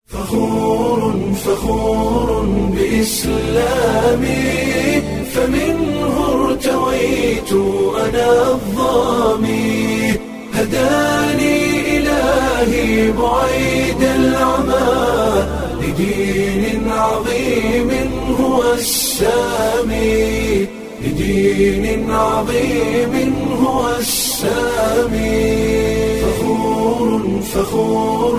فخور فخور بإسلامي فمنه ارتويت أنا الظامي هداني إلهي بعيد العمى لدين عظيم هو السامي لدين عظيم هو السامي فخور فخور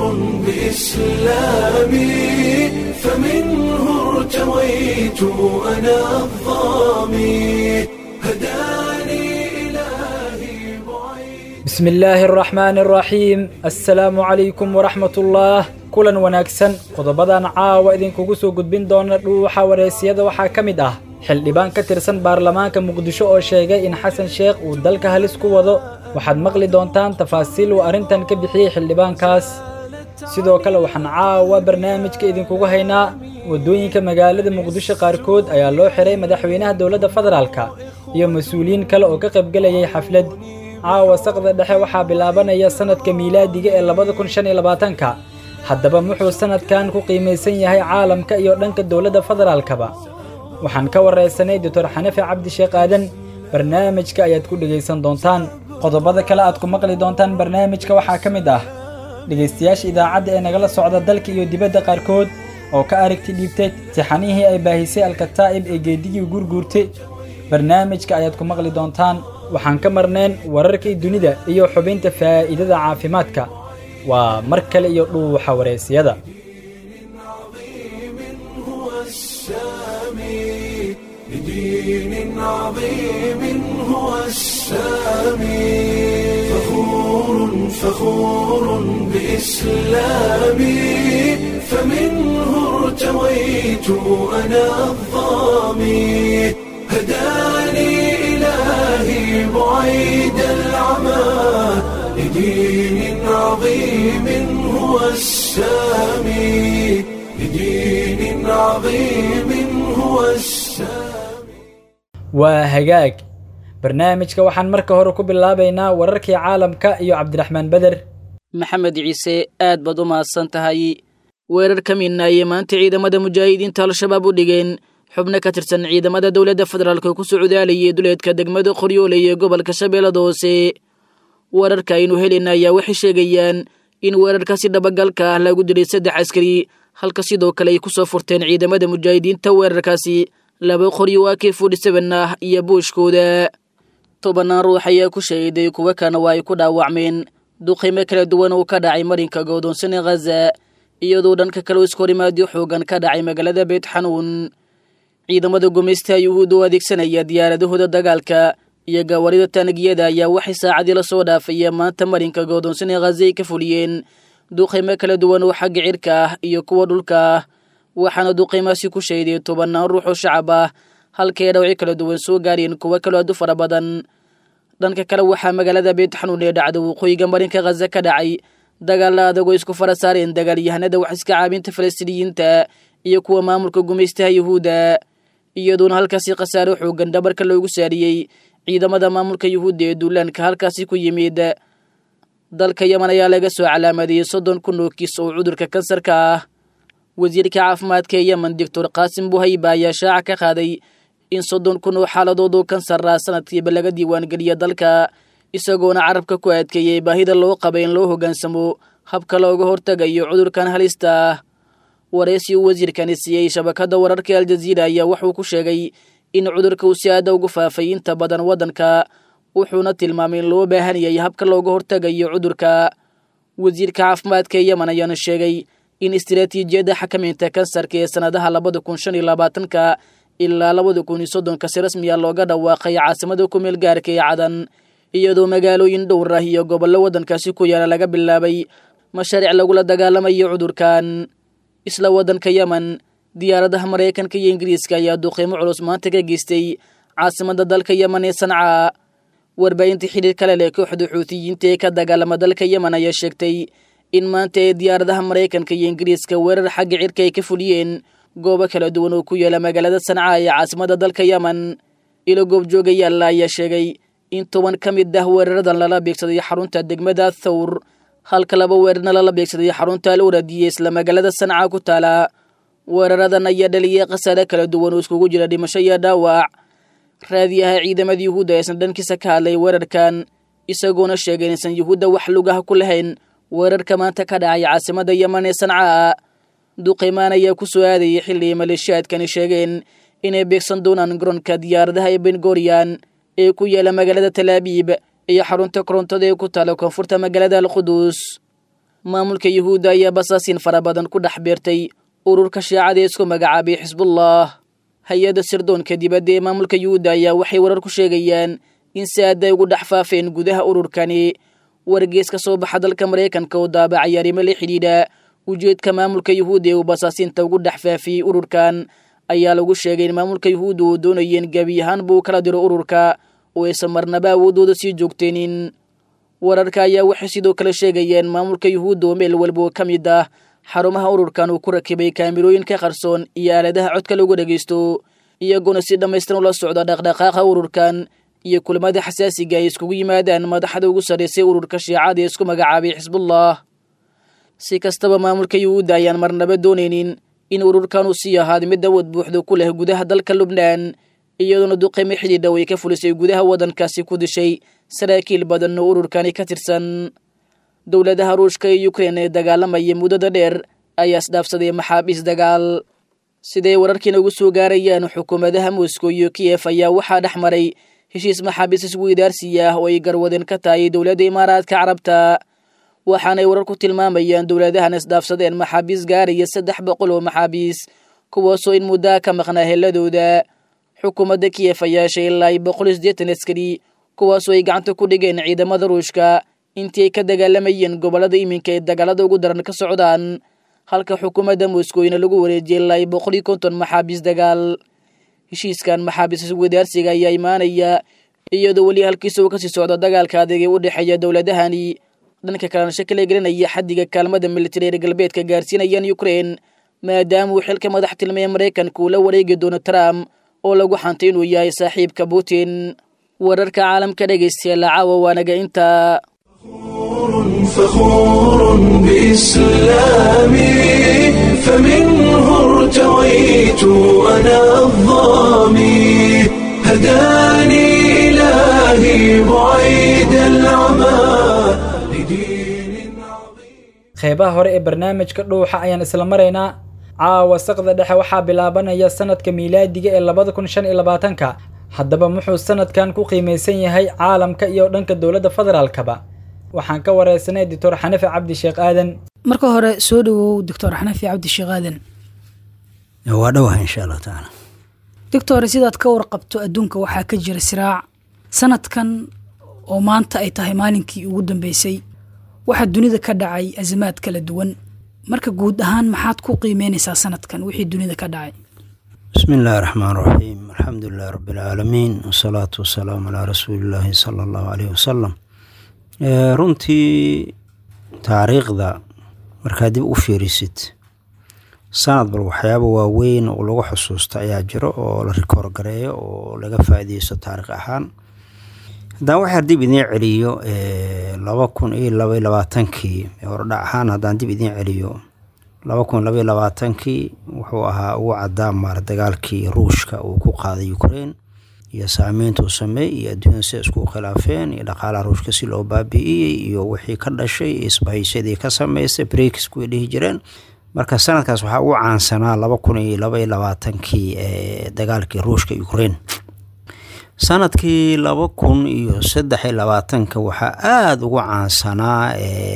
بإسلامي فمنه ارتويت أنا الظامي هداني إلهي بعيد بسم illaahi araxmaani araxiim assalaamu calaykum waraxmat ullaah kulan wanaagsan qodobadan caawa idinkugu soo gudbin doona dhuuxa wareysiyada waxaa ka mid ah xildhibaan ka tirsan baarlamaanka muqdisho oo sheegay in xasan sheekh uu dalka halis ku wado waxaad maqli doontaan tafaasiil uu arrintan ka bixiyey xildhibaankaas sidoo kale waxaan caawa barnaamijka idinkugu haynaa waddooyinka magaalada muqdisho qaarkood ayaa loo xiray madaxweynaha dowladda federaalka iyo mas-uuliyiin kale oo ka qaybgelayay xaflad caawa saqda dhexe waxaa bilaabanaya sannadka miilaadiga ee labada kun shan iyo labaatanka haddaba muxuu sannadkan ku qiimaysan yahay caalamka iyo dhanka dowladda federaalkaba waxaan ka waraysanay doctor xanafi cabdi sheekh aadan barnaamijka ayaad ku dhegaysan doontaan qodobada kale aad ku maqli doontaan barnaamijka waxaa ka mid ah dhegaystayaasha idaacadda ee nagala socda dalka iyo dibadda qaarkood oo ka aragti dhiibtay tixanihii ay baahisay alkataa'ib ee geedigii gurguurtay barnaamijka ayaad ku maqli doontaan waxaan ka marnayn wararkii dunida iyo xubinta faa'iidada caafimaadka waa mar kale iyo dhuuxa wareysiyada هو السامي لدين عظيم هو السامي فخور فخور بإسلامي فمنه ارتويت أنا الظامي هداني إلهي بعيد العمى لدين عظيم هو السامي لدين عظيم هو السامي waa hagaag barnaamijka waxaan marka hore ku bilaabaynaa wararkii caalamka iyo cabdiraxmaan beder maxamed ciise aad baad u mahadsan tahay weerar ka midnaayey maanta ciidamada mujaahidiinta al-shabaab u dhigeen xubno ka tirsan ciidamada dowladda federaalk oo ku socdaalayay duleedka degmada qoryoole iyo gobolka shabeellada hoose wararka aynu helina ayaa waxay sheegayaan in weerarkaasi dhabagalka ah lagu dilay saddex askari halka sidoo kale ay ku soo furteen ciidamada mujaahidiinta weerarkaasi laba qoryo waa kee forty seven ah iyo buushkooda tobannaan ruux ayaa ku shahiday kuwo kana waa ay ku dhaawacmeen duqaymo kala duwan oo ka dhacay marinka go'doonsane khaza iyadoo dhanka kale iskahorimaadyo xoogan ka dhacay magaalada beyt xanuun ciidamada gumaysta yuhuud oo adeegsanaya diyaaradahooda dagaalka iyo gawarida taanagiyada ayaa waxay saacadii la soo dhaafaya maanta marinka go'doonsane khaza ay ka fuliyeen duqaymo kala duwan oo xagga cirka ah iyo kuwa dhulka ah waxaana duqaymaasi ku shahiday tobannaan ruux oo shacab ah halkay dhawci kala duwan soo gaareen kuwo kaloo aad u fara badan dhanka kale waxaa magaalada beyt xanuun ee dhacda waqooyiga marinka khaza ka dhacay dagaalla adagoo isku fara saareen dagaalyahanada wax iska caabinta falastiiniyiinta iyo kuwa maamulka gumaystaha yuhuudda iyadoona halkaasi khasaare xoogan dhabarka loogu saariyey ciidamada maamulka yuhuudda ee duulaanka halkaasi ku yimid dalka yeman ayaa laga soo calaamadeeyey soddon kun oo kiis oo cudurka kansarka ah wasiirka caafimaadka ee yemen doctor qaasim buhayba ayaa shaaca ka qaaday in soddon kun oo xaaladood oo kansar ah sanadkiiba laga diiwaangeliya dalka isagoona carabka ku adkeeyey baahida loo qaba in loo hoggaansamo habka looga hortagayo cudurkan halista ah waraysi uu wasiirkani siiyey shabakadda wararka aljaziira ayaa wuxuu ku sheegay in cudurka uu si aada ugu faafay inta badan waddanka wuxuuna tilmaamay in loo baahan yahay habka looga hortagayo cudurka wasiirka caafimaadka ee yemen ayaana sheegay in istiraatiijiyadda xakamaynta kansarka ee sannadaha labada kun shan iyo labaatanka ilaa labada kun iyo soddonka si rasmiya looga dhawaaqay caasimada ku meel gaarka ee cadan iyadoo magaalooyin dhowr ah iyo gobollo waddankaasi ku yaala laga bilaabay mashaariic lagula dagaalamayo cudurkan isla waddanka yemen diyaaradaha maraykanka iyo ingiriiska ayaa duqeymo culus maanta ka geystay caasimada dalka yemen ee sanca warbaahinta xidhiir kale leh kooxda xuutiyiinta ee ka dagaalama dalka yemen ayaa sheegtay in maanta ee diyaaradaha maraykanka iyo ingiriiska weerar xagga cirka ay ka fuliyeen goobo kala duwan oo ku yaala magaalada sanca ee caasimada dalka yemen ilo goobjoogayaalla ayaa sheegay in toban ka mid ah weeraradan lala beegsaday xarunta degmada thawr halka laba weerarna lala beegsaday xarunta al uradiye isla magaalada sanca ku taala weeraradan ayaa dhaliyay khasaare kala duwan oo iskugu jira dhimasho iyo dhaawac raadiyaha ciidamada yuhuudda aysan dhankiisa ka hadlay weerarkan isagoona sheegay inaysan yuhuudda wax lugaha ku lahayn weerarka maanta ka dhacay caasimada yeman ee sanca duqeymaan ayaa ku soo aadayay xilli ay maleeshiyaadkani sheegeen inay beegsan doonaan garoonka diyaaradaha ee bengoriyan ee ku yaala magaalada talaabiib iyo xarunta korontada ee ku taala koonfurta magaalada alquduus maamulka yuhuudda ayaa basaasiin fara badan ku dhex beertay ururka shiicada ee isku magacaabay xisbullah hay-adda sirdoonka dibadda ee maamulka yuhuudda ayaa waxay warar ku sheegayaan in si aad ay ugu dhex faafeen gudaha ururkani wargees ka soo baxa dalka maraykanka oo daabacay arrimo la xidhiidha ujeedka maamulka yuhuudda ee uu basaasiinta ugu dhex faafiyey ururkan ayaa lagu sheegay in maamulka yuhuudda uu doonayeen gebi ahaan buu kala diro ururka oo aysan marnaba awoodooda sii joogteenin wararka ayaa waxay sidoo kale sheegayeen maamulka yuhuudda oo meel walba oo ka mid ah xarumaha ururkan uu ku rakibay kaamirooyinka qarsoon iyo aaladaha codka lagu dhegaysto iyagoona si dhammaystiran ula socda dhaqdhaqaaqa ururkan iyo kulamada xasaasiga ay iskugu yimaadaan madaxda ugu sarraysay ururka shiicada ee isku magacaabay xisbullah si kastaba maamulka yuhuudda ayaan marnaba doonaynin in ururkan uu sii ahaada mid awood buuxda ku leh gudaha dalka lubnaan iyadoona duqeymo xidhiidha way ka fulisay gudaha waddankaasi ku dishay saraakiil badan oo ururkani ka tirsan dowladaha ruushka iyo ukrein ee dagaalamaya muddada dheer ayaa isdhaafsaday maxaabiis dagaal siday wararkiina ugu soo gaarayaan xukuumadaha moscow iyo kiyef ayaa waxaa dhex maray heshiis maxaabiis isweydaarsiya ah oo ay garwadeen ka tahay dowladda imaaraadka carabta waxaanay warar ku tilmaamayaan dowladahan isdhaafsadeen maxaabiis gaaraya saddex boqol oo maxaabiis kuwaasoo in muddaa ka maqnaa heladooda xukuumadda kiyef ayaa yeeshay ilaa boqol iyo siddeetan askari kuwaasoo ay gacanta ku dhigeen ciidamada ruushka intii ay ka dagaalamayeen gobollada iminka ee dagaalada ugu daran ka socdaan halka xukuumadda moskowna lagu wareejiyay ilaa boqol iyo konton maxaabiis dagaal heshiiskan maxaabiis iswadaarsiga ayaa imaanaya iyadoo weli halkiisa uu kasii socda dagaalka adeeg ee u dhexeeya dowladahani dhanka kalena shakila gelinaya xaddiga kaalmada militari reer galbeedka gaarsiinayaan ukrein maadaama uu xilka madax tilmaya maraykanka uu la wareegi doono trump oo lagu xantay inuu yahay saaxiibka putin wararka caalamka dhegaystayaal caawa waanaga intaa فخور بإسلامي فمنه ارتويت أنا الظامي هداني إلهي بعيد العمى لدين عظيم qeybaha hore ee barnaamijka dhuuxa ayaan isla maraynaa caawa saqda dhexe waxaa bilaabanaya sanadka miilaadiga ee labada kun shan iyo labaatanka haddaba muxuu sanadkan ku qiimaysan yahay caalamka iyo dhanka dowladda federaalkaba waxaan ka wareysanay doctor xanafi cabdi sheekh aadan marka hore soo dhawow doctor xanafi cabdi sheekh aadan waa dhowaha insha allahu tacaala doctor sidaad ka warqabto adduunka waxaa ka jira siraac sanadkan oo maanta ay tahay maalinkii ugu dambeysay waxaa dunida ka dhacay azamaad kala duwan marka guud ahaan maxaad ku qiimeynaysaa sanadkan wixii dunida ka dhacay bismi illaahi raxmaan raxiim alxamdu lilahi rabbi alcaalamiin wasalaatu wasalaamu calaa rasuuli illaahi sala allahu caleyhi wasalam runtii taariikhda markaad dib u fiirisid sanad bal waxyaaba waaweyn oo lagu xusuusta ayaa jiro oo la rikoor gareeyo oo laga faaideysto taarikh ahaan haddaan waxaa dib idiin celiyo laba kun iyo labaiy labaatankii hordhac ahaan haddaan dib idiin celiyo laba kun labaiy labaatankii wuxuu ahaa ugu cadaa maar dagaalkii ruushka uu ku qaaday ukraine iyo saameyntuu sameey iyo adduunyada si isku khilaafeen iyo dhaqaalaha ruushka si loo baabi'iyey iyo wixii ka dhashay iyo isbahaysyadii ka sameystay breaks kuway dhihi jireen marka sanadkaas waxaa ugu caansanaa laba kun iyo labaiy labaatankii ee dagaalkii ruushka ukraine sanadkii laba kun iyo saddex iyo labaatanka waxaa aada ugu caansanaa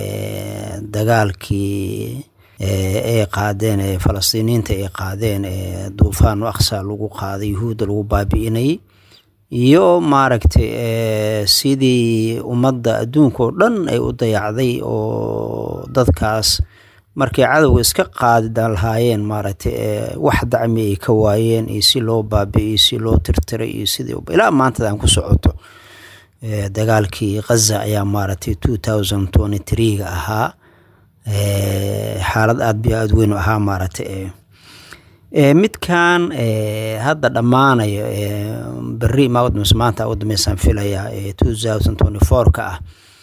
dagaalkii ay qaadeen ee falastiiniyiinta ay qaadeen ee duufaanu aqsa lagu qaaday yuhuudda lagu baabi'inayay iyo maaragtay sidii ummadda adduunka oo dhan ay u dayacday oo dadkaas markay cadowga iska qaadidan lahaayeen maaragtay wax dacmi ay ka waayeen iyo si loo baabi'iyey si loo tirtiray iyo sidii ilaa maantadan ku socoto dagaalkii khaza ayaa maaragtay two thousand twenty three-ga ahaa xaalad aada bi aada weyn u ahaa maaragtay midkan hadda dhammaanayo berri maanta ugu dambeysaan filayaa two thousand twenty four-ka ah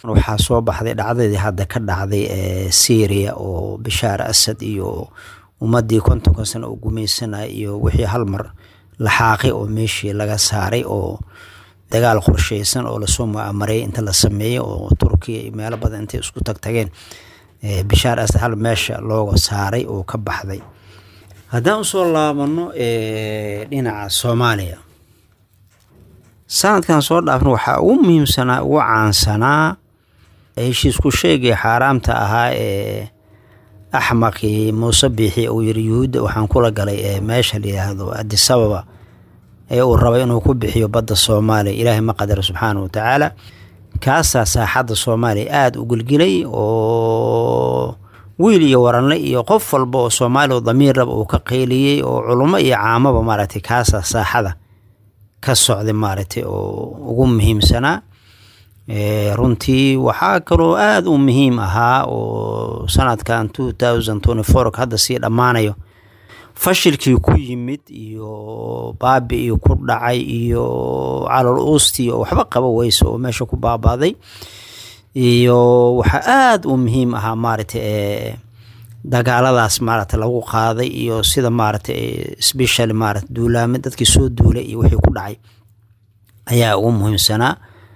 waxaa soo baxday dhacdadii hadda ka dhacday ee syria oo bishaar asad iyo ummadii kontonka sano u gumaysanay iyo wixii hal mar laxaaqay oo meeshii laga saaray oo dagaal qorsheysan oo lasoo mucamaray inta la sameeyey oo turkiya iyo meelo badan intay isku tagtageen bishaar asad hal meesha looga saaray oo ka baxday haddaan usoo laabano dhinaca soomaaliya sanadkan soo dhaafna waxaa ugu muhiimsanaa ugu caansanaa heshiisku sheegay xaaraamta ahaa ee axmaqii muuse biixi uu yiri yuhuudda waxaan kula galay ee meesha la yidhaahdo adisababa ee uu rabay inuu ku bixiyo badda soomaaliya ilaahay ma qadaro subxaana wa tacaala kaasaa saaxadda soomaaliya aada u gelgelay oo wiil iyo waranle iyo qof walba oo soomaaliya oo damiir raba uu ka qeyliyey oo culummo iyo caamaba maaragtay kaasaa saaxada ka socday maaragtay oo ugu muhiimsanaa runtii waxaa kaloo aada u muhiim ahaa oo sanadkan two thousand twenty four hadda sii dhammaanayo fashilkii ku yimid iyo baabi iyo ku dhacay iyo calol uustii oo waxba qaba weyse oo meesha ku baabaaday iyo waxaa aada u muhiim ahaa maaragtay dagaaladaas maaragtay lagu qaaday iyo sida maaragtay special maarata duulaame dadkii soo duulay iyo wixii ku dhacay ayaa ugu muhiimsanaa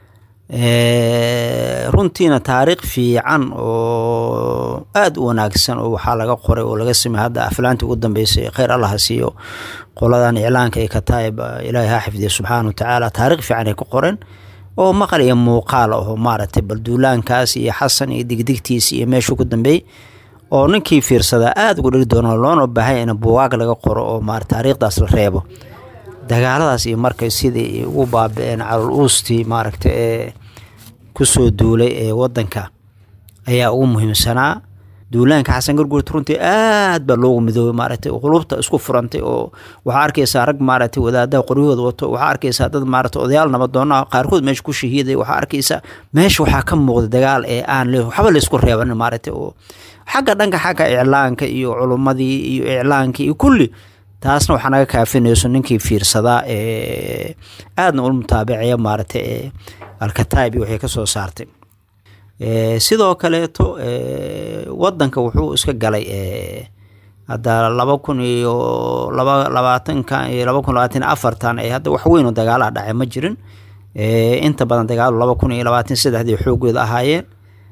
runtiina taariikh fiican oo aada u wanaagsan oo waxaa laga qoray oo laga samey hadda aflaantii ugu dambeysay kheyr allaha siiyo qoladan iclaanka ee kataayib ilaahay ha xifdiya subxaana wa tacaala taariikh fiican ay ku qoreen oo maqal iyo muuqaal aho maaragtay bal duulaankaas iyo xasan iyo digdigtiis iyo meeshuu ku dambeeyey oo ninkii fiirsadaa aada ugu dheri doono loona baahanya in buugaag laga qoro oo ma taariikhdaas la reebo dagaaladaas iyo markay sidii ugu baaba-een calol uustii maaragta ee kusoo duulay ee wadanka ayaa ugu muhiimsanaa duulaanka xasan garguurta runtii aad baa loogu midoobay maaragtay qulubta isku furantay oo waxaa arkaysaa rag maaragtay wadaadaha qoryahooda wato waxaa arkaysaa dad maaragtay odayaal nabadoona qaarkood meesha ku shahiiday waxaa arkaysaa meesha waxaa ka muuqda dagaal ee aan waxba laysku reebanin maaragtay oo xagga dhanka xagga iclaanka iyo culummadii iyo iclaankii iyo kulli taasna waxaa naga kaafinayso ninkii fiirsadaa ee aadna ula mutaabacaya maaragtay ee alkataib iyo waxay ka soo saartay sidoo kaleeto wadanka wuxuu iska galay hadda laba kun iyo laba labaatanka iyo laba kun labaatan afartan ee hadda wax weyn oo dagaalaha dhacay ma jirin inta badan dagaalo laba kun iyo labaatan saddexdii xoogooda ahaayeen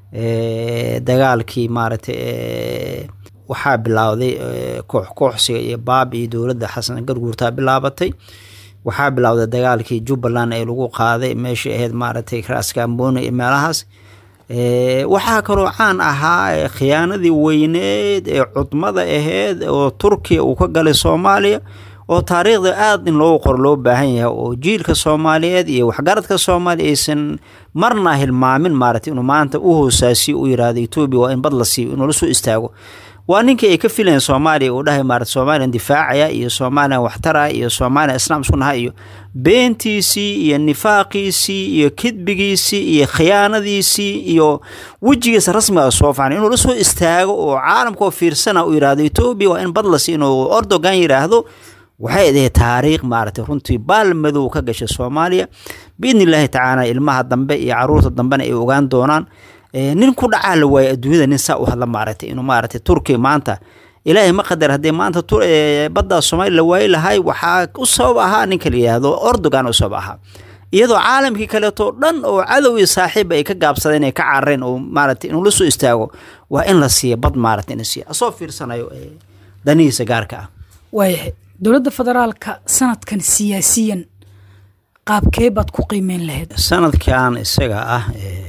dagaalkii maaragtay waxaa bilaawday koox kooxsiga iyo baab iyo dowladda xasan garguurtaa bilaabatay waxaa bilowday dagaalkii jubbaland ee lagu qaaday meeshii ahayd maaragtay raaskambooni iyo meelahaas waxaa kaloo caan ahaa khiyaanadii weyneed ee cudmada ahayd oo turkiya uu ka galay soomaaliya oo taariikhda aada in loogu qoro loo baahan yahay oo jiilka soomaaliyeed iyo waxgaradka soomaaliya aysan marna hilmaamin maaragtay inuu maanta u hoosaasiyo u yiraahdo etoobiya waa in bad la siiyo inuu la soo istaago waa ninkii ay ka filayeen soomaaliya uu dhahay maarata somalilan difaacaya iyo somalilan waxtara iyo somalilan islaam isku naha iyo beentiisii iyo nifaaqiisii iyo kidbigiisii iyo khiyaanadiisii iyo wejigiisa rasmiga soo facan inuu la soo istaago oo caalamkao fiirsana uu yidhaahdo etoobiya waa in badlas inuu ordogan yidhaahdo waxay ahayd taariikh maaragtay runtii baal madow ka gashay soomaaliya biidni illaahi tacaala ilmaha dambe iyo caruurta dambena ay ogaan doonaan nin ku dhacaa la waayay adduunyada nin saa u hadla maaragtay inuu maaragtay turkiya maanta ilaahay ma qadar haddee maanta baddaa soomaaliya la waayi lahay waxaa u sabab ahaa ninka la yidhaahdo ordogan u sabab ahaa iyadoo caalamkii kaleeto dhan oo cadow iyo saaxiiba ay ka gaabsadeen ay ka carareen oo maaragtay inuu la soo istaago waa in la siiya bad maaragtay in siiya asoo fiirsanayo danihiisa gaarka ah waayahay dowladda federaalka sanadkan siyaasiyan qaabkee baad ku qiimeyn lahayd sanadkan isaga ah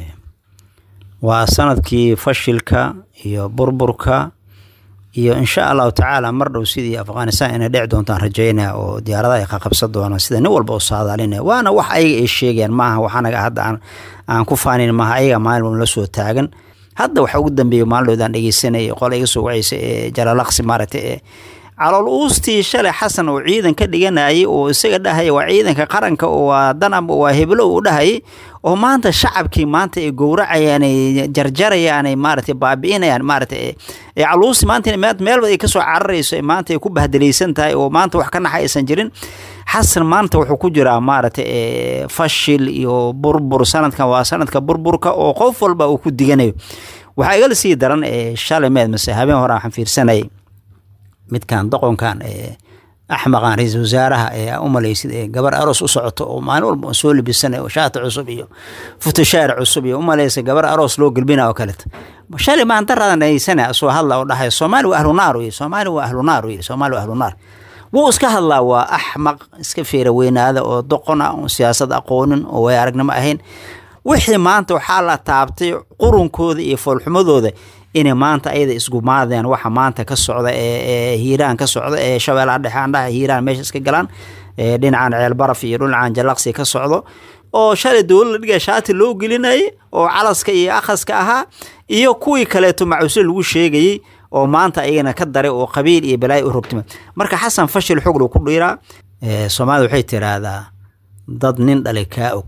waa sanadkii fashilka iyo burburka iyo insha allahu tacaala mar dhow sidii afghanistan inay dheci doontaan rajeynaya oo diyaaradaha ay qaqabsan doonaan sida nin walba u saadaalinaya waana wax ayaga ay sheegayaan maaha waxanaga hadda aan aan ku faanin maaha ayaga maalin walba la soo taagan hadda waxa ugu dambeeya maalin dhowdaan dhegeysanayay qola iga soo wacaysa ee jalaalaqsi maaragtay ee calool uustii shalay xasan oo ciidan ka dhiganayay oo isaga dhahaya waa ciidanka qaranka oo waa danab waa heblo uu dhahayay oo maanta shacabkii maanta ay gowracayaan ay jarjarayaan ay maaragtay baabi'inayaan maaragtay caluusti maanta meelba ay kasoo cararayso maanta ay ku bahdelaysan tahay oo maanta wax ka naxa aysan jirin xasan maanta wuxuu ku jiraa maaragtay fashil iyo burbur sanadkan waa sanadka burburka oo qof walba uu ku diganayo waxaa igala sii daran shalay meed mase habeen hore waxaan fiirsanayay midkan doqonkan axmaqan ra-iisul wasaaraha ee u malaysid ee gabar aroos u socoto oo maalin walba soo libisanay oo shaati cusub iyo futushaar cusub iyo u malaysa gabar aroos loo gelbina oo kaleto shalay maan daradan dhageysana soo hadla oo dhahaya soomaali waa ahlunaar yiri soomaali waa ahlunaar yiri soomaali waa ahlunaar wuu iska hadlaa waa axmaq iska feera weynaada oo doqon ah oon siyaasad aqoonin oo way aragnimo ahayn wixii maanta waxaa la taabtay qurunkooda iyo foolxumadooda inay maanta ayada isgumaadeen waxa maanta ka socda ee hiiraan ka socda ee shabeellaha dhexe andhaha hiiraan meesha iska galaan dhinacan ceelbaraf iyo dhinacan jalaqsi ka socdo oo shalay dowlad dhiga shaati loo gelinayay oo calaska iyo akhaska ahaa iyo kuwii kaleeto macuusle lagu sheegayey oo maanta ayagana ka daray oo qabiil iyo balaayo u rogtima marka xasan fashil xoglu ku dhiiraa soomaalida waxay tiraahdaa dad nin dhalay kaa og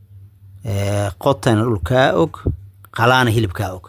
qotana dhul kaa og qalaana hilib kaa og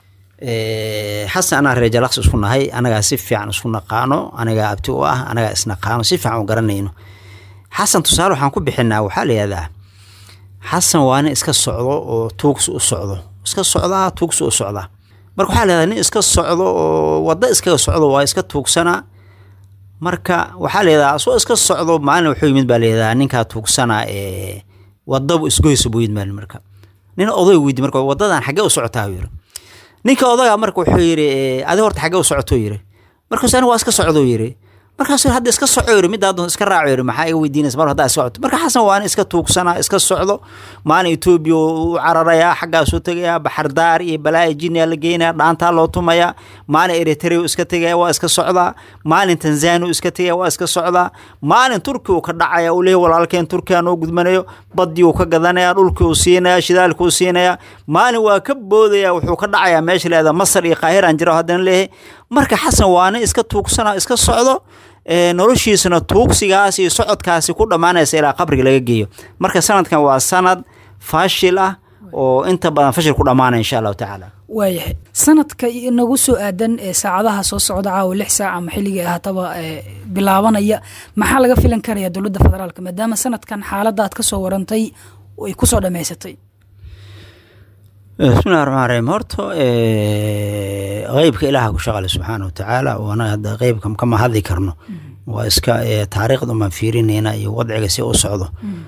xasan anaa reer jalaqsi isku nahay anagaa si fiican isku naqaano anagaa abti u ah anagaa isnaqaano si fiican u garanayno xasan tusaale waxaan ku bixinaa waxaa la yihahdaa xasan waa nin iska socdo oo tuugsi u socdo iska socdaa tuugsi u socdaa marka waxaa la yihahdaa nin iska socdo oo waddo iskaga socdo waa iska tuugsanaa marka waxaa la yihahdaa asoo iska socdo maalin wuxuu yimid baa la yihahdaa ninkaa tuugsanaa ee wadabu isgoysa buu yimid maalin marka nin oday weydi marka wadadan xaggee u socotaa yiri ninka odagaa marka wuxuu yidhi adi horta xaggee u socoto yiri markaas aniga waa iska socdo yiri markaas hadda iska soco yiri middaa doon iska raaco yiri maxaa iga weydiinaysa mar haddaa iska socoto marka xasan waa nin iska tuugsanaa iska socdo maalin etoobiya u cararayaa xaggaasuu tegayaa baxardaar iyo balaayo jiniya la geynaya dhaantaa loo tumayaa maalin eritrea iska tegaya waa iska socdaa maalin tanzania u iska tegaya waa iska socdaa maalin turki uu ka dhacaya uu leeyahy walaalkeen turkiya noo gudmanayo badii uu ka gadanaya dhulkii uu siinaya shidaalkii uu siinaya maalin waa ka boodaya wuxuu ka dhacayaa meesha leeda masar iyo qaahiraan jira haddana leeyahay marka xasan waa nin iska tuugsana iska socdo noloshiisana tuugsigaas iyo socodkaasi ku dhammaanaysa ilaa qabriga laga geeyo marka sanadkan waa sanad faashil ah oo inta badan fashil ku dhammaanaya insha allahu tacaala waayahay sanadka nagu soo aadan ee saacadaha soo socda caawa lix saac ama xilligii ahaataba bilaabanaya maxaa laga filan karaya dowladda federaalka maadaama sanadkan xaaladda aad ka soo warantay ay kusoo dhammaysatay bismillahi raxmaan raxiim horta qeybka ilaaha ku shaqale subxaana wa tacaala oo anaga hadda qeybka kama hadli karno waa iska taariikhda umaan fiirinayna iyo wadciga si u socdo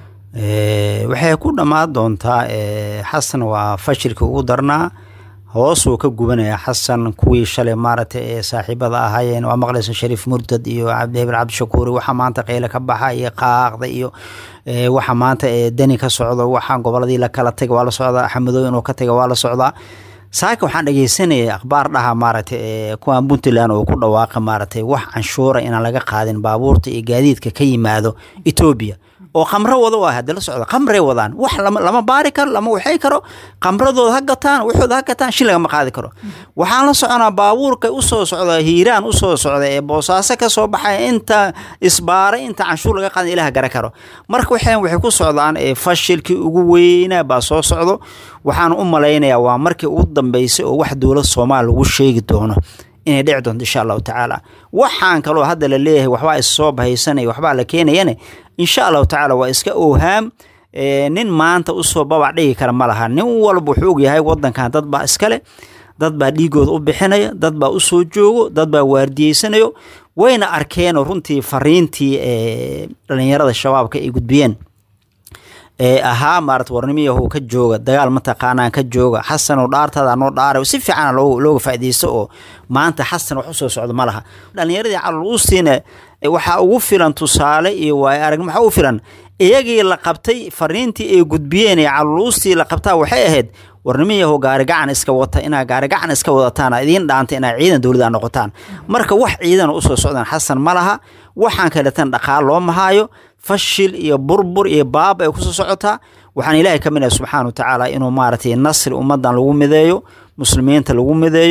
waxay ku dhammaan doontaa xasan waa fashilka ugu darnaa hoosuu ka gubanaya xasan kuwii shalay maaragtay ee saaxiibada ahaayeen waa maqlaysa shariif murtad iyo cabdihebel cabdishakuuri waxa maanta qeyle ka baxa iyo qaaqda iyo waxa maanta deni ka socdo waxa goboladii lakala taga waa la socdaa xamadooy inuu ka taga waa la socdaa saaka waxaan dhegeysanayay akhbaar dhaha maaragtay kuwan puntland oo ku dhawaaqa maaragtay wax canshuura inaan laga qaadin baabuurta iyo gaadiidka ka yimaado etoobiya oo khamro wada waa hadda la socda khamray wadaan wax lama baari karo lama waxay karo khamradooda ha gataan waxooda ha gataan shil lagama qaadi karo waxaan la soconaa baabuurka usoo socda hiiraan usoo socda ee boosaaso ka soo baxaya inta isbaaray inta canshuur laga qaadan ilaah gara karo marka waxay waxay ku socdaan fashilkii ugu weynaa baa soo socdo waxaan u malaynayaa waa markii ugu dambeysay oo wax dowlad soomaaliya lagu sheegi doono inay dhici doonto insha allahu tacaala waxaan kaloo hadda la leeyahay waxbaa issoo bahaysanaya waxbaa la keenayane insha allahu tacaala waa iska oohaam nin maanta usoo babac dhigi kara ma laha nin walba wuxuu ogyahay wadankan dad baa iskale dad baa dhiigooda u bixinaya dad baa usoo joogo dad baa waardiyeysanayo wayna arkeenoo runtii fariintii dhalinyarada shabaabka ay gudbiyeen ee ahaa maarata warnimiyahu ka jooga dagaal mataqaanaan ka jooga xasanoo dhaartaada noo dhaaray si fiican looga faaideysto oo maanta xasan wax usoo socdo ma laha dhalinyaradii caloluustiina waxaa ugu filan tusaale iyo waay arag maxaa ugu filan iyagii la qabtay fariintii ay gudbiyeen ee caloluustii la qabtaa waxay ahayd warnimiyahu gaarigacan iska wata inaa gaarigacan iska wadataan idiin dhaanta inaa ciidan dowlada noqotaan marka wax ciidana usoo socdaan xasan ma laha waxaan kaleetan dhaqaal loo mahaayo fashil iyo burbur iyo baaba ay kusoo socotaa waxaan ilaahay ka minaya subxaana wa tacaala inuu maaragtay nasri ummadan lagu mideeyo muslimiinta lagu mideeyo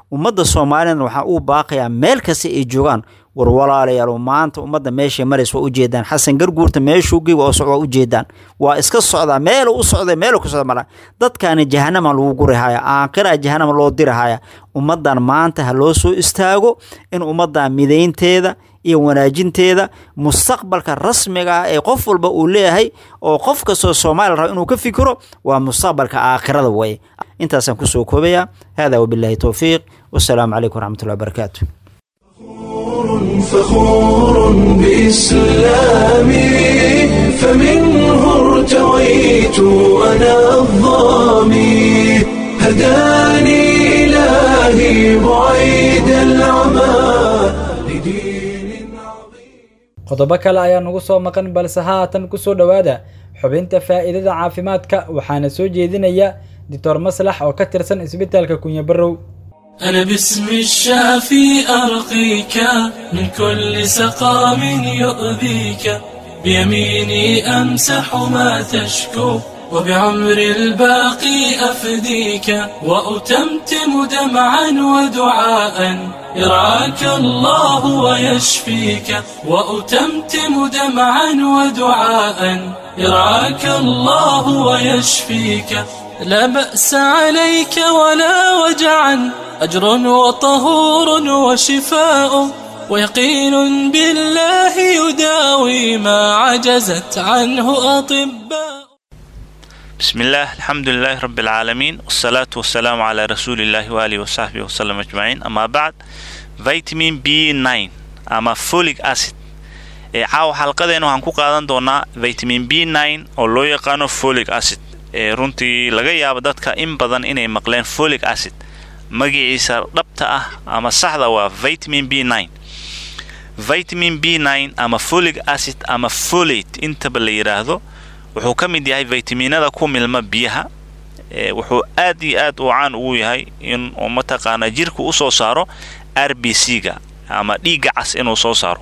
ummadda soomaaliyana waxaa uu baaqayaa meel kasta ay joogaan war walaalayaal maanta ummadda meeshay maraysa waa ujeedaan xasan garguurta meeshuu gey waa socda waa ujeedaan waa iska socdaa meelu u socday meelu ka socda mala dadkaani jahanama lagu gurihaya aakhira jahanama loo dirihaya ummaddan maanta ha loo soo istaago in ummaddan midaynteeda iyo wanaajinteeda mustaqbalka rasmiga ah ee qof walba uu leeyahay oo qof kastoo soomaaliya raba inuu ka fikiro waa mustaqbalka aakhirada weye intaasaan kusoo koobayaa hada wabilaahi towfiiq wasalaamu calaykum waraxmatullahi wabarakaatu فخور بإسلامي فمنه ارتويت أنا الظامي هداني إلهي بعيد العمى لدين عظيم qodobo kale ayaa nagu soo maqan balse haatan ku soo dhowaada xubinta faa'iidada caafimaadka waxaana soo jeedinaya doctor maslax oo ka tirsan isbitaalka kunya barrow أنا باسم الشافي أرقيك من كل سقام يؤذيك بيميني أمسح ما تشكو وبعمر الباقي أفديك وأتمتم دمعا ودعاء يرعاك الله ويشفيك وأتمتم دمعا ودعاء يرعاك الله ويشفيك لا بأس عليك ولا وجعا أجر وطهور وشفاء ويقين بالله يداوي ما عجزت عنه أطباء بسم الله الحمد لله رب العالمين والصلاة والسلام على رسول الله وآله وصحبه وسلم أجمعين أما بعد فيتامين بي 9 أما فوليك أسيد ee caawa xalqadeena waxaan ku qaadan doonaa vitamin b nine oo loo yaqaano folic acid ee runtii laga yaabo dadka in badan inay maqleen folic acid magaciisa dhabta ah ama saxda waa vitamin b nine vitamin b nine ama folic acid ama folate intaba la yidhaahdo wuxuu ka mid yahay vitaminada ku milma biyaha wuxuu aad iyo aad uu caan ugu yahay in uu mataqaana jirka usoo saaro r b c ga ama dhiigga cas inuu soo saaro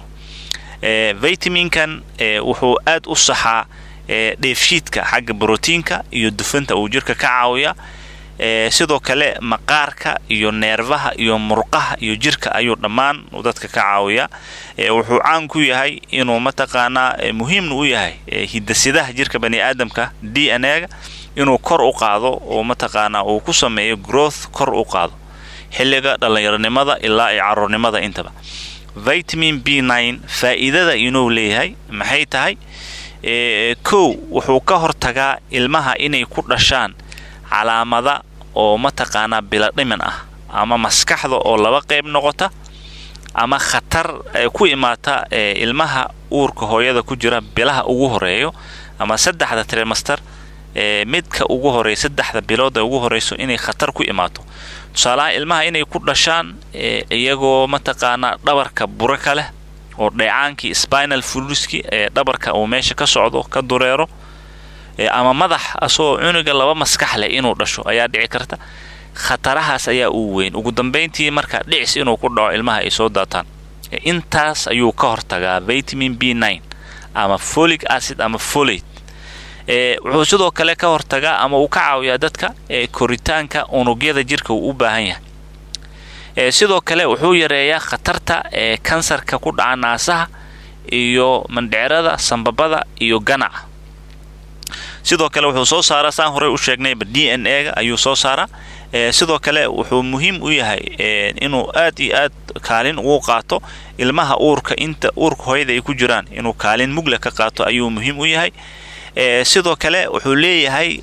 vitaminkan wuxuu aad u saxaa dheefshiidka xagga brotiinka iyo dufanta uu jirka ka caawiya sidoo kale maqaarka iyo neerfaha iyo murqaha iyo jirka ayuu dhammaan dadka ka caawiya wuxuu caan ku yahay inuu mataqaanaa muhiimna u yahay hidasidaha jirka bani aadamka d n a ga inuu kor u qaado oo mataqaanaa uu ku sameeyo growth kor u qaado xilliga dhallinyaronimada ilaa iyo caruurnimada intaba vitamin b nine faa'iidada inuu leeyahay maxay tahay kow wuxuu ka hortagaa ilmaha inay ku dhashaan calaamada oo mataqaanaa biladhiman ah ama maskaxda oo laba qayb noqota ama khatar ku imaata ilmaha uurka hooyada ku jira bilaha ugu horeeyo ama saddexda tremaster midka ugu horeeya saddexda bilooda ugu horeyso inay khatar ku imaato tusaalaha ilmaha inay ku dhashaan iyagoo mataqaanaa dhabarka buro ka leh oo dheecaankii spinal fluiski ee dhabarka uu meesha ka socdo ka dureero ama madax asagoo cunuga laba maskax leh inuu dhasho ayaa dhici karta khatarahaas ayaa uu weyn ugu dambayntii marka dhicis inuu ku dhaco ilmaha ay soo daataan intaas ayuu ka hortagaa vitamin b nine ama folic acid ama folate wuxuu sidoo kale ka hortagaa ama uu ka caawiyaa dadka koritaanka unugyada jirka uu u baahan yahay sidoo kale wuxuu yareeyaa khatarta ee kansarka ku dhaca naasaha iyo mandhecerada sambabada iyo ganaca sidoo kale wuxuu soo saaraa saan horey u sheegnayba d n a ga ayuu soo saaraa sidoo kale wuxuu muhiim u yahay inuu aad iyo aad kaalin ugu qaato ilmaha uurka inta uurka hooyada ay ku jiraan inuu kaalin mugla ka qaato ayuu muhiim u yahay sidoo kale wuxuu leeyahay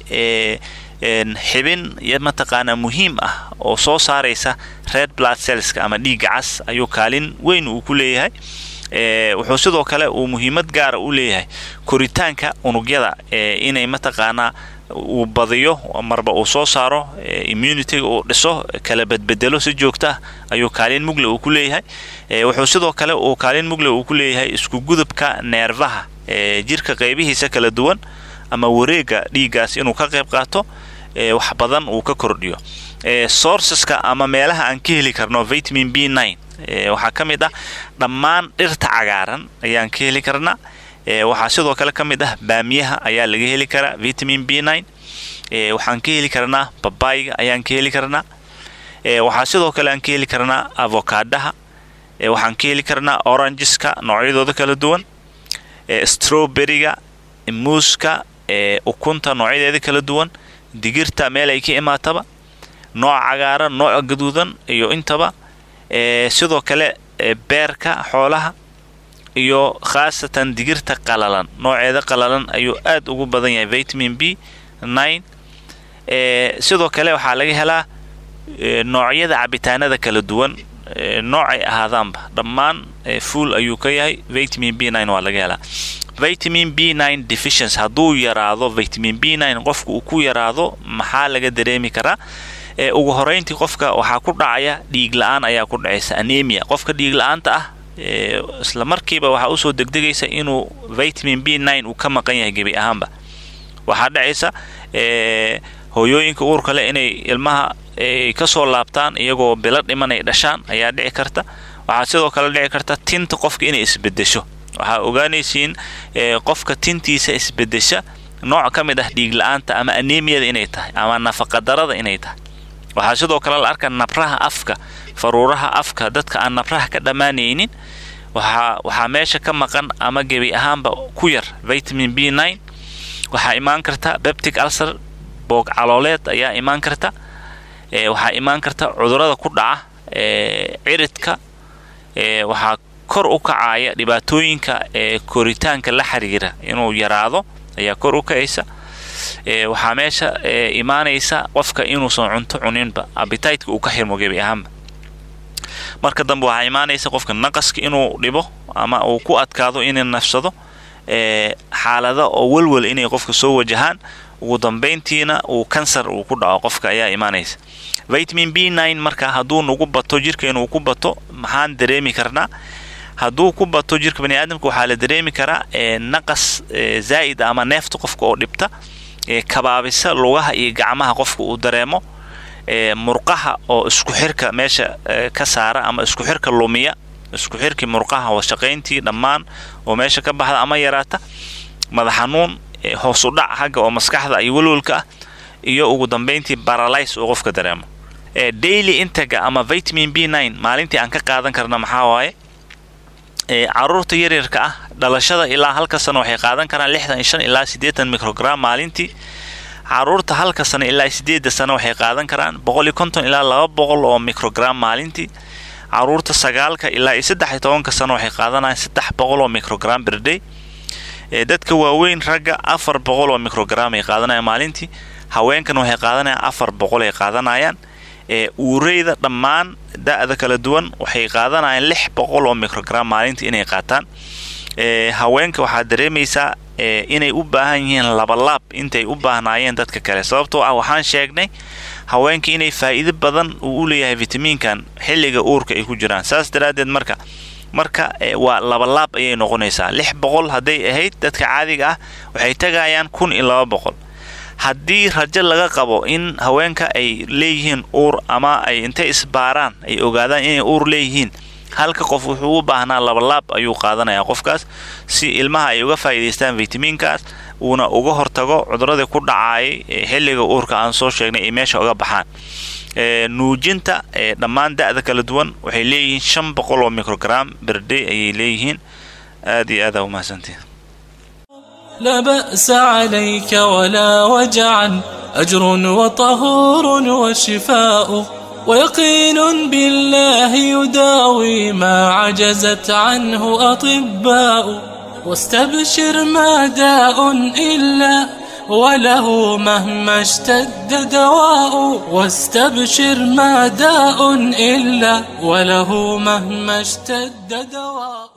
xibin mataqaanaa muhiim ah oo soo saaraysa red blood cellska ama dhiigga cas ayuu kaalin weyn uu ku leeyahay wuxuu sidoo kale uu muhiimad gaara u leeyahay koritaanka unugyada inay mataqaanaa uu badiyo marba uu soo saaro immunityga uu dhiso kala bedbedelo si joogta ah ayuu kaalin mugle uu ku leeyahay wuxuu sidoo kale uu kaalin mugle uu ku leeyahay isku gudubka neerfaha jirka qaybihiisa kala duwan ama wareega dhiiggaas inuu ka qayb qaato wax badan uu ka kordhiyo sourceska ama meelaha aan ka heli karno vitamin b nine waxaa ka mid ah dhammaan dhirta cagaaran ayaan ka heli karnaa waxaa sidoo kale ka mid ah baamiyaha ayaa laga heli karaa vitamin b nine waxaan ka heli karnaa babayga ayaan ka heli karnaa waxaa sidoo kale aan ka heli karnaa avokaadaha waxaan ka heli karnaa orangeska noocyadooda kala duwan strawberryga muuska ukunta noocyadeeda kala duwan digirta meel ay ka imaataba nooc cagaaran nooc gaduudan iyo intaba sidoo kale beerka xoolaha iyo khaasatan digirta qalalan nooceeda qalalan ayuu aad ugu badan yahay vitamin b nine sidoo kale waxaa laga helaa noocyada cabitaanada kala duwan noocay ahaadaanba dhammaan fuol ayuu ka yahay vitamin b nine waa laga helaa vitamin b nine deficiency hadduu yaraado vitamin b nine qofka uu ku yaraado maxaa laga dareemi karaa ugu horeyntii qofka waxaa ku dhacaya dhiig la-aan ayaa ku dhacaysa anemia qofka dhiig la-aanta ah isla markiiba waxaa usoo degdegaysa inuu vitamin b nine uu ka maqan yahay gebi ahaanba waxaa dhacaysa hooyooyinka uurka leh inay ilmaha ay kasoo laabtaan iyagoo bilo dhiman ay dhashaan ayaa dhici karta waxaa sidoo kale dhici karta tinta qofka inay isbedesho waxaa ogaanaysiin qofka tintiisa isbedesha nooc ka mid ah dhiig la-aanta ama anemiyada inay tahay ama nafaqadarada inay tahay waxaa sidoo kale la arka nabraha afka faruuraha afka dadka aan nabraha ka dhammaanaynin waxaa meesha ka maqan ama gebi ahaanba ku yar vitamin b nine waxaa imaan karta beptic ulcer boog calooleed ayaa imaan karta waxaa imaan karta cudurada ku dhaca ciridka waxaa kor u kacaya dhibaatooyinka koritaanka la xiriira inuu yaraado ayaa kor u kacaysa waxaa meesha imaanaysa qofka inuusan cunto cuninba abititeka uu ka xirmo gebi ahaanba marka dambe waxaa imaanaysa qofka naqaska inuu dhibo ama uu ku adkaado inay nafsado xaalada oo welwel inay qofka soo wajahaan ugu dambayntiina uu kansar uu ku dhaco qofka ayaa imaanaysa vitamin b nine marka hadduu nagu bato jirkeenu uu ku bato maxaan dareemi karnaa hadduu ku bato jirka bani aadamka waxaa la dareemi karaa naqas zaa'id ama neefta qofka oo dhibta kabaabisa lugaha iyo gacmaha qofka uu dareemo murqaha oo isku xirka meesha ka saara ama isku xirka lumiya isku xirkii murqaha washaqayntii dhammaan oo meesha ka baxda ama yaraata madax xanuun hoos u dhac xagga oo maskaxda iyo welwelka ah iyo ugu dambayntii baralys oo qofka dareemo daily intaga ama vitamin b nine maalintii aan ka qaadan karna maxaa waaye caruurta yaryarka ah dhalashada ilaa halka sano waxay qaadan karaan lixdan iyo shan ilaa siddeetan microgram maalintii caruurta halka sano ilaa sideedda sano waxay qaadan karaan boqol iyo konton ilaa laba boqol oo microgram maalintii caruurta sagaalka ilaa iyo saddex iyo tobanka sano waxay qaadanayaan saddex boqol oo microgram berday dadka waaweyn ragga afar boqol oo microgram ay qaadanayaan maalintii haweenkan waxay qaadanayaan afar boqol ay qaadanayaan uureyda dhammaan da-da kala duwan waxay qaadanayaan lix boqol oo microgram maalintii inay qaataan haweenka waxaa dareemaysaa inay u baahan yihiin labalaab intay u baahnaayeen dadka kale sababtoo ah waxaan sheegnay haweenka inay faa'iido badan uu u leeyahay vitamiinkan xilliga uurka ay ku jiraan saas daraaddeed marka marka waa labalaab ayay noqonaysaa lix boqol hadday ahayd dadka caadiga ah waxay tagayaan kun iyo laba boqol haddii rajo laga qabo in haweenka ay leeyihiin uur ama ay intay isbaaraan ay ogaadaan inay uur leeyihiin halka qof wuxuu u baahnaa labalaab ayuu qaadanayaa qofkaas si ilmaha ay uga faa'iidaystaan vitamiinkaas uuna uga hortago cuduradii ku dhacaayay xilliga uurka aan soo sheegnay ay meesha uga baxaan nuujinta dhammaan da-da kala duwan waxay leeyihiin shan boqol oo microgram berday ayay leeyihiin aad iyo aada umahadsantiin لا بأس عليك ولا وجعا أجر وطهور وشفاء ويقين بالله يداوي ما عجزت عنه أطباء واستبشر ما داء إلا وله مهما اشتد دواء واستبشر ما داء إلا وله مهما اشتد دواء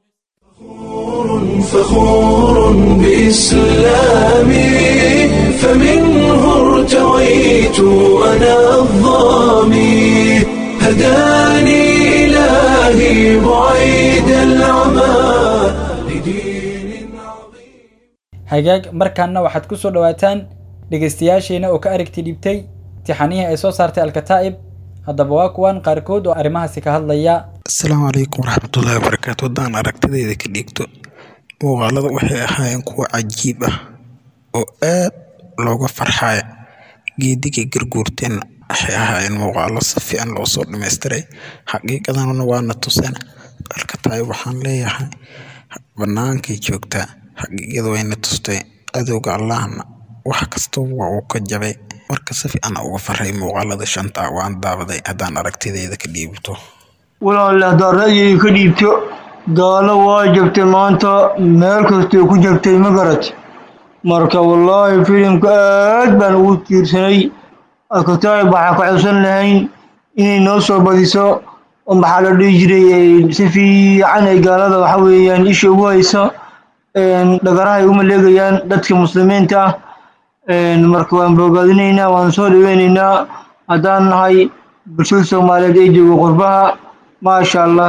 فخور بإسلامي فمنه ارتويت أنا الظامي هداني إلهي بعيد العمى لدين عظيم hagaag markaana waxaad ku soo dhowaataan dhegaystayaasheena oo ka aragti dhibtay tixanihii ay soo saartay alkataa'ib haddaba waa kuwan qaarkood oo arrimahaasi ka hadlaya asalaamu calaykum waraxmatullaahi wabarakaatu haddaan aragtidayda ka dhiigto muuqaalada waxay ahaayeen kuwo cajiib ah oo aad looga farxaya geedigay garguurteenna waxay ahaayeen muuqaalo si fiican loo soo dhamaystiray xaqiiqadanuna waana tuseen marka tahay waxaan leeyahay bannaankay joogtaa xaqiiqada wayna tustay cadowga allahna wax kastaba waa uu ka jabay marka si fiican uga faray muuqaalada shanta waan daawaday haddaan aragtidayda ka dhiibto walaale haddaad ra'yiga ka dhiibto gaalo waa jabtay maanta meel kastay ku jabtay ma garat marka wallaahi filimka aad baan ugu tiirsanay alkataib waxaa ka codsan lahayn inay noo soo badiso oo maxaa la dhihi jiray si fiican ay gaalada waxa weeyaan isha ugu hayso dhagaraha ay u maleegayaan dadka muslimiinta ah marka waan bogaadinaynaa waan soo dhaweynaynaa haddaan nahay bulshada soomaaliyeed ee jooga qurbaha maasha allah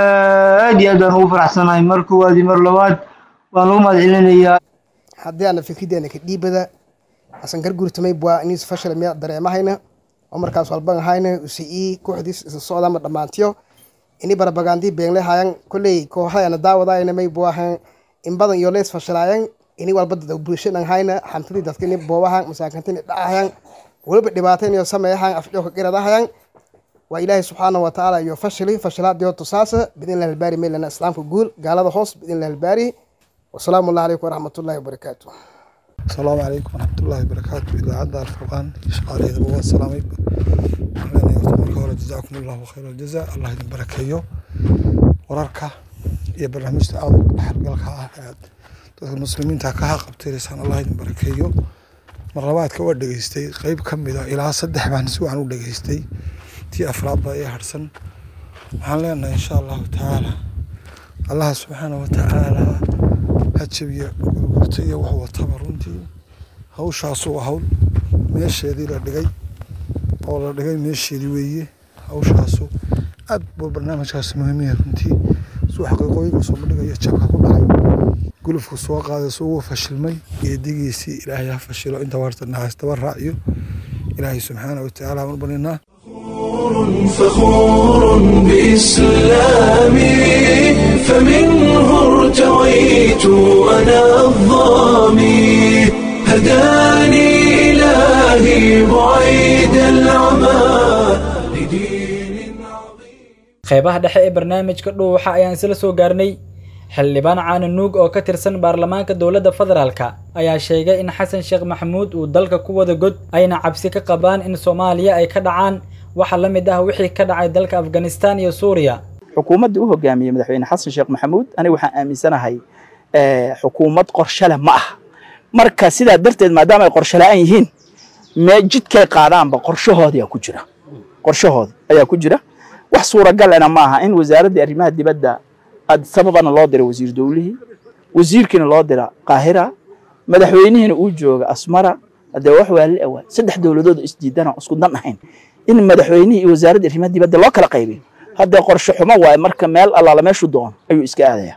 aad iyo aad baan ugu faraxsanahay mar koowaad iyo mar labaad waan lagu mahad celinayaa haddii aana fikrideena ka dhiibada asan gargurtamay bua inis fashal miya dareemahayna oo markaas walban hayna usi kooxdiis isa socdama dhammaantiyo ini barabagandii beenle hayan kolley kooxayana daawadayna may buahan in badan iyo lees fashalayan ini walba dad bulshadan hayna hantidii dadka ini boobahan masaakintini dhacahayan weliba dhibaatayn iyo sameeyahan afjoka qiradahayan waa ilaahay subxaana wa tacaala iyo fashili fashilaadiyo tusaasa bidin lahalbaari meylana islaamka guul gaalada hoos bidin lahalbaari wasalaamu allah calaykum waraxmatullahi wabarakaatu asalaamu calaykum waraxmatullaahi wabarakaatu idaacadda alfurqaan iyo shaqaalaheeda waa salaamay waxaan leenahay horta marka hore jazaakum allahu khayr aljaza allah idin barakeeyo wararka iyo barnaamijta aada u dhexgalka ah ee aad dadka muslimiinta ka haqabtiraysaan allah idin barakeeyo mar labaadka waa dhegeystay qeyb ka mida ilaa saddex baan si wacan u dhegeystay tii afraad baa ii harsan waxaan leenahay insha allahu tacaala allah subxaana wa tacaala ha jabiya gurgurta iyo wax wataba runtii hawshaasu waa hawl meesheedii la dhigay oo la dhigay meesheedii weeye hawshaasu aad buu barnaamijkaasi muhiimiya runtii suu xaqiiqooyinka soo bandhigaya jabka ku dhacay gulufku soo qaaday suu ugu fashilmay geedigiisii ilaahay ha fashilo inta warta nahaystaba raaciyo ilaahay subxaana wa tacaala aan u baninaa فخور بإسلامي فمنه ارتويت أنا الظامي هداني إلهي بعيد العمى لدين qeybaha dhexe ee barnaamijka dhuuxa ayaan isla soo gaarnay xildhibaan caana nuug oo ka tirsan baarlamaanka dowladda federaalka ayaa sheegay in xasan sheekh maxamuud uu dalka ku wada god ayna cabsi ka qabaan in soomaaliya ay ka dhacaan waxa la mid ah wixii ka dhacay dalka afghanistan iyo suuriya xukuumadda u hogaamiyey madaxweyne xasan sheekh maxamuud aniga waxaan aaminsanahay xukuumad qorshale ma ah marka sidaa darteed maadaama ay qorshe la-aan yihiin mee jidkay qaadaanba qorshahooda ku jira qorshahooda ayaa ku jira wax suuragalena ma aha in wasaaraddii arrimaha dibadda sababana loo dira wasiir dowlihii wasiirkiina loo dira qaahira madaxweynihiina uu jooga asmara hadee wax waa la awaa saddex dowladood isdiidana isku dan ahayn in madaxweynihii iyo wasaaradda arrimaha dibadda loo kala qaybiyo haddee qorshe xumo waaye marka meel allaala meeshu doono ayuu iska aadaya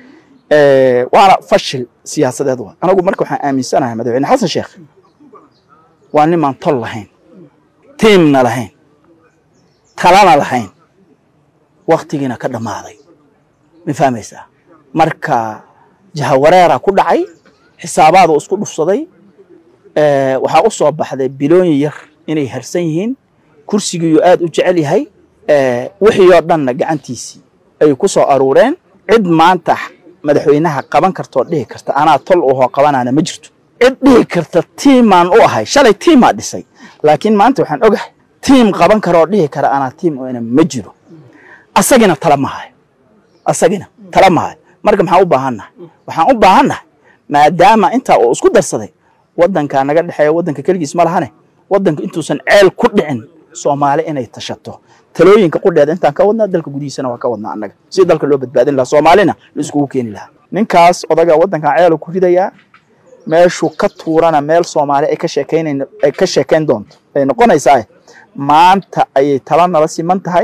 waana fashil siyaasadeed waa anagu marka waxaan aaminsanahay madaxweyne xasan sheekh waa nimaan tol lahayn tiimna lahayn talana lahayn waktigiina ka dhammaaday ma fahmaysaa marka jahawareera ku dhacay xisaabaadu isku dhufsaday waxaa u soo baxday bilooyin yar inay harsan yihiin kursigiiyu aad u jecel yahay wixii oo dhanna gacantiisii ay ku soo aruureen cid maanta madaxweynaha qaban kartoo dhihi karta anaa tol uhoo qabanaana ma jirto cid dhihi karta tiimaan u ahay shalay tiimaa dhisay laakiin maanta waxaan ogahay tiim qaban karoo dhihi kara anaa tiim una ma jiro asagina tala mahayo asagina tala mahayo marka maxaan u baahannahay waxaan u baahannahay maadaama intaa uu isku darsaday waddankaa naga dhexeeya waddanka keligiis ma lahane waddanka intuusan ceel ku dhicin soomaali inay tashato talooyinka qudheeda intaan ka wadnaa dalka gudihiisana waa ka wadnaa annaga si dalka loo badbaadin lahaa soomaalina la iskugu keeni lahaa ninkaas odaga waddankan ceelu ku ridayaa meeshuu ka tuurana meel soomaali ay ka sheekaynayn ay ka sheekayn doonto ay noqonaysaa maanta ayay tala nala siman tahay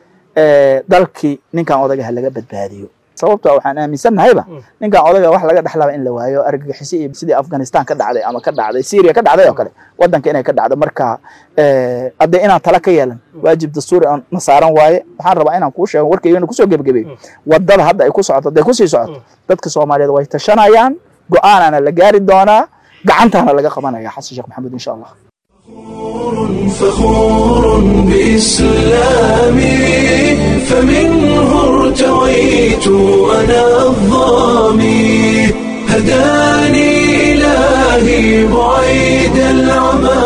dalkii ninkan odagaha laga badbaadiyo sababto waxaan aaminsannahayba ninkan odaga wax laga dhexlaba in la waayo argagixisi iyo sidii afghanistan ka dhacday ama ka dhacday syria ka dhacday oo kale waddanka inay ka dhacdo marka haddee inaan tala ka yeelan waajib dastuuri na saaran waaye waxaan rabaa inaan kuu sheego warkaygana kusoo gebagabeeyo wadada hadda ay ku socoto hadday kusii socoto dadka soomaaliyeed way tashanayaan go-aanana la gaari doonaa gacantaana laga qabanaya xasan sheekh maxamuud insha allah فخور بإسلامي فمنه ارتويت أنا الظامي هداني إلهي بعيد العمى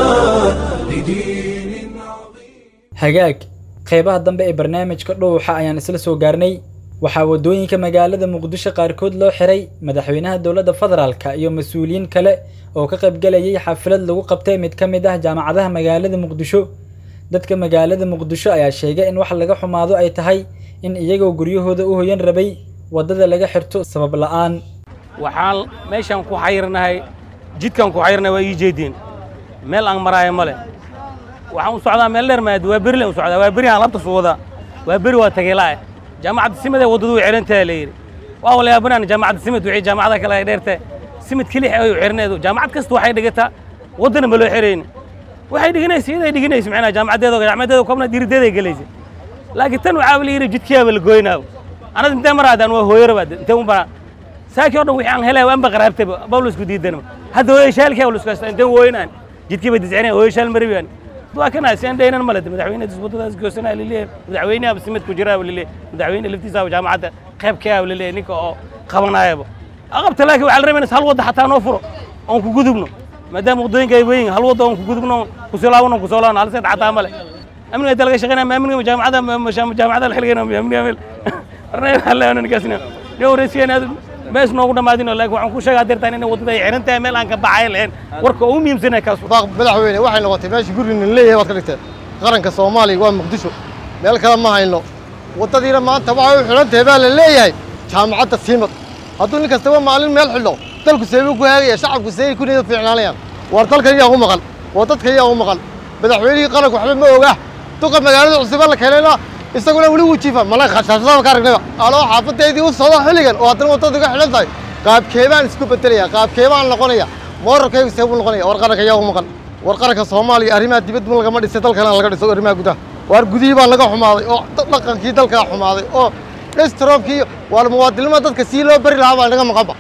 hagaag qeybaha dambe ee barnaamijka dhuuxa ayaan isla soo gaarnay waxaa waddooyinka magaalada muqdisho qaarkood loo xiray madaxweynaha dowladda federaalka iyo mas-uuliyiin kale oo ka qaybgalayay xaflad lagu qabtay mid ka mid ah jaamacadaha magaalada muqdisho dadka magaalada muqdisho ayaa sheegay in wax laga xumaado ay tahay in iyagoo guryahooda u hoyan rabay waddada laga xirto sabab la'aan waxaan meeshaan ku xayirnahay jidkaan ku xayirnahay waa ii jeediin meel aan maraayo ma leh waxaan u socdaa meel dheer maad waa beri len u socdaa waa beri aan labta suu wadaa waa beri waa tageelaa jaamacadda simid ee waddadu way xirantaha la yidhi waa walaabanaan jaamacadda simid wixii jaamacada kale ay dheertahay simid kelix ay u xirneedu jaamacad kasta waxay dhigataa waddana ma loo xirayni waxay dhiganaysa iyaday dhiganaysa macnaa jaamacadeeda jaamacadeeda kobna dirideeday gelaysa laakiin tan waxaa la yidhi jidkiyaaba la goynaawo anad intee maraadaan waa hooyarabaad intee u baraa saakii o dhan wixii aan helay waanba qaraabtayba bawlisku diidanaba hadda hooyashaalkii bawlisku haysta intee wooynaan jidkii bay discinaya hooyashaal maribaan waa kana si aan dhaynan male madaxweyne waddadaas goosanaa laleeyahay madaxweynaha simid ku jiraa laleeyahay madaxweyne laftiisa jaamacadda qaybkaa laleeyahay ninka oo qabanayaba aqabta laakiin waxaa la rabayna hal wadda xataa noo furo oon ku gudubno maadaama waddooyinka ay weyn hal wadda oon ku gudubno kusoo laabano kusoo laabano hal seed xataa male amniga inta laga shaqeynaya ma amniga jaamacada jaamacada la xilgayna amniga meel arnayna halleena ninkaasina nin wareysiyan aad mees noogu dhammaadino laakiin waxaan ku sheegaa dirtaan inay waddada ay xiran tahay meel aan ka baxay lahayn warka ugu muhiimsanaya kaas madaxweyne waxay noqotay meesha guriga leeyahay waad ka dhigteen qaranka soomaaliya waa muqdisho meel kale ma hayno waddadiina maanta waxay u xidhan tahay baa la leeyahay jaamacadda siimad hadduu nin kastaba maalin meel xidho dalku seebuu ku haagaya shacabku seebay ku niyad fiicnaanayaan war dalkan yaa u maqan waa dadkan yaa u maqan madaxweynihii qaranku waxba ma oga duqa magaalada cusuba la keenayna isaguna weli wuu jiifa mala khashaashadaba ka aragnayba aloo xaafadeydii u socda xilligan oo haddana waddada uga xidhan tahay qaabkeebaan isku bedelaya qaabkeebaan noqonaya moorarkaygu seebuu noqonaya war qaranka yaa u maqan war qaranka soomaaliya arrimaha dibadba lagama dhisay dalkana laga dhiso arrimaha gudaha waar gudihii baa laga xumaaday oo dhaqankii dalkaa xumaaday oo dhestroobkii waa muwaadinimada dadka sii loo bari lahaa baa inaga maqanba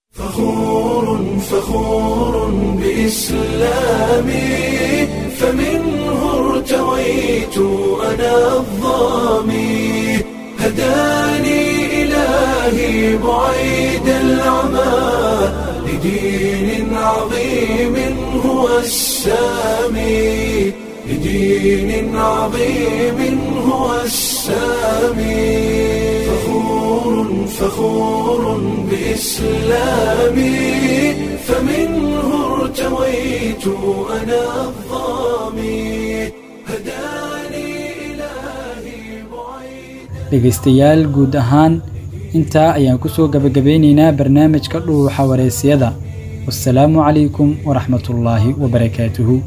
فخور بإسلامي فمنه ارتويت أنا الظامي هداني إلهي بعيد العمى لدين عظيم هو السامي لدين عظيم هو السامي فخور فخور بإسلامي فمنه ارتويت أنا الظامي هداني dhegaystayaal guud ahaan intaa ayaan ku soo gabagabeynaynaa barnaamijka dhuuxa wareysiyada wasalaamu calaykum waraxmatullaahi wabarakaatuhu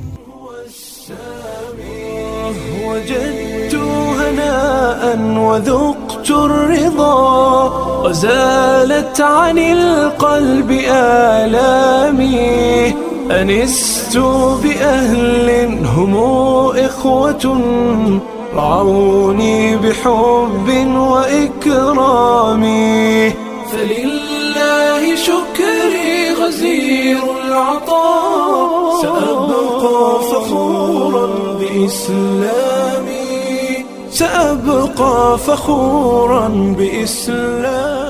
وجدت هناء وذقت الرضا وزالت عن القلب آلامي أنست بأهل هم إخوة رعوني بحب وإكرام فلله شكري غزير العطاء سأبقى فخورا بإسلامي سأبقى فخورا بإسلامي